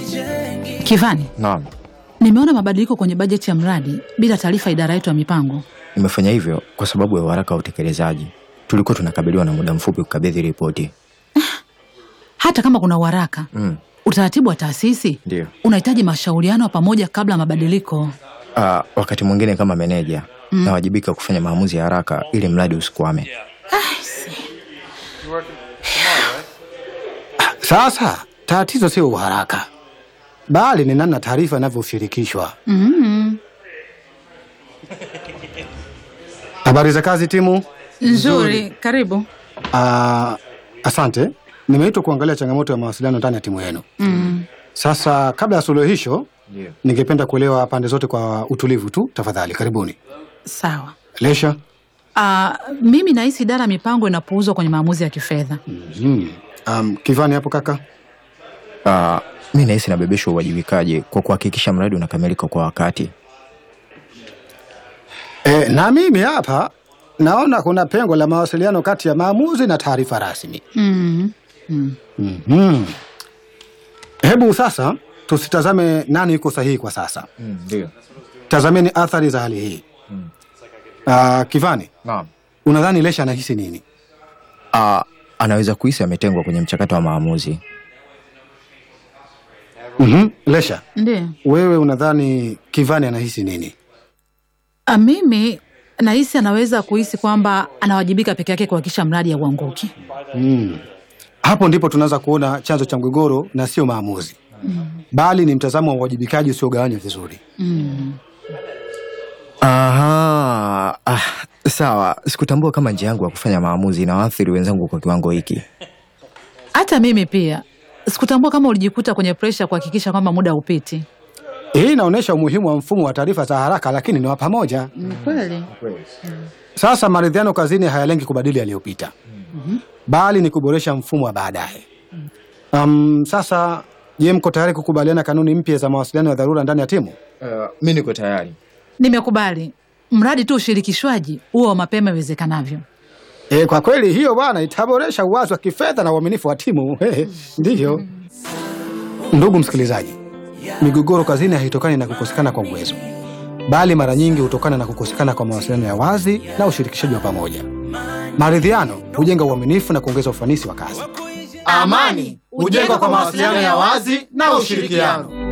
Kivani, Naam, nimeona mabadiliko kwenye bajeti ya mradi bila taarifa idara yetu ya mipango. nimefanya hivyo kwa sababu ya uharaka wa utekelezaji. Tulikuwa tunakabiliwa na muda mfupi kukabidhi ripoti. Hata kama kuna uharaka Mm, utaratibu wa taasisi ndio. unahitaji mashauriano ya pamoja kabla ya mabadiliko. Ah, wakati mwingine kama meneja nawajibika kufanya maamuzi ya haraka ili mradi usikwame. Sasa tatizo sio uharaka, bali ni namna taarifa inavyoshirikishwa. mm Habari za kazi timu. Nzuri, karibu. Ah, asante. Nimeitwa kuangalia changamoto ya mawasiliano ndani ya timu yenu. mm. Sasa kabla ya suluhisho, Ndio. ningependa kuelewa pande zote kwa utulivu tu, tafadhali. Karibuni. Sawa. Lesha. Ah, mimi nahisi idara ya mipango inapuuzwa kwenye maamuzi ya kifedha. Mm. Um, Kivani hapo kaka. Ah, mi nahisi nabebeshwa uwajibikaji kwa kuhakikisha mradi unakamilika kwa wakati. E, na mimi hapa naona kuna pengo la mawasiliano kati ya maamuzi na taarifa rasmi. mm. Mm. Mhm. Hebu sasa tusitazame nani yuko sahihi kwa sasa, Ndio. tazameni athari za hali hii. Ah, Kivani, Naam. unadhani Lesha anahisi nini? Ah, anaweza kuhisi ametengwa kwenye mchakato wa maamuzi. Mhm. Lesha, Ndiyo. wewe unadhani Kivani anahisi nini? Ah, mimi nahisi anaweza kuhisi kwamba anawajibika peke yake kuhakikisha mradi hauanguki. Mm. Hapo ndipo tunaanza kuona chanzo cha mgogoro na sio maamuzi, bali ni mtazamo wa uwajibikaji usiogawanywa vizuri. mm. Aha, ah, sawa. Sikutambua kama njia yangu ya kufanya maamuzi inawaathiri wenzangu kwa kiwango hiki. Hata mimi pia sikutambua kama ulijikuta kwenye presha kuhakikisha kwamba muda haupiti. Hii inaonyesha umuhimu wa mfumo wa taarifa za haraka, lakini ni wa pamoja. Ni kweli. Sasa maridhiano kazini hayalengi kubadili yaliyopita, bali ni kuboresha mfumo wa baadaye. Um, sasa je, mko tayari kukubaliana kanuni mpya za mawasiliano ya dharura ndani ya timu? Uh, mi niko tayari. Nimekubali, mradi tu ushirikishwaji huo wa mapema iwezekanavyo. E, kwa kweli hiyo bwana itaboresha uwazi wa kifedha na uaminifu wa timu. Ndiyo. Ndugu msikilizaji, migogoro kazini haitokani na kukosekana kwa uwezo, bali mara nyingi hutokana na kukosekana kwa mawasiliano ya wazi na ushirikishaji wa pamoja. Maridhiano hujenga uaminifu na kuongeza ufanisi wa kazi. Amani hujengwa kwa mawasiliano ya wazi na ushirikiano.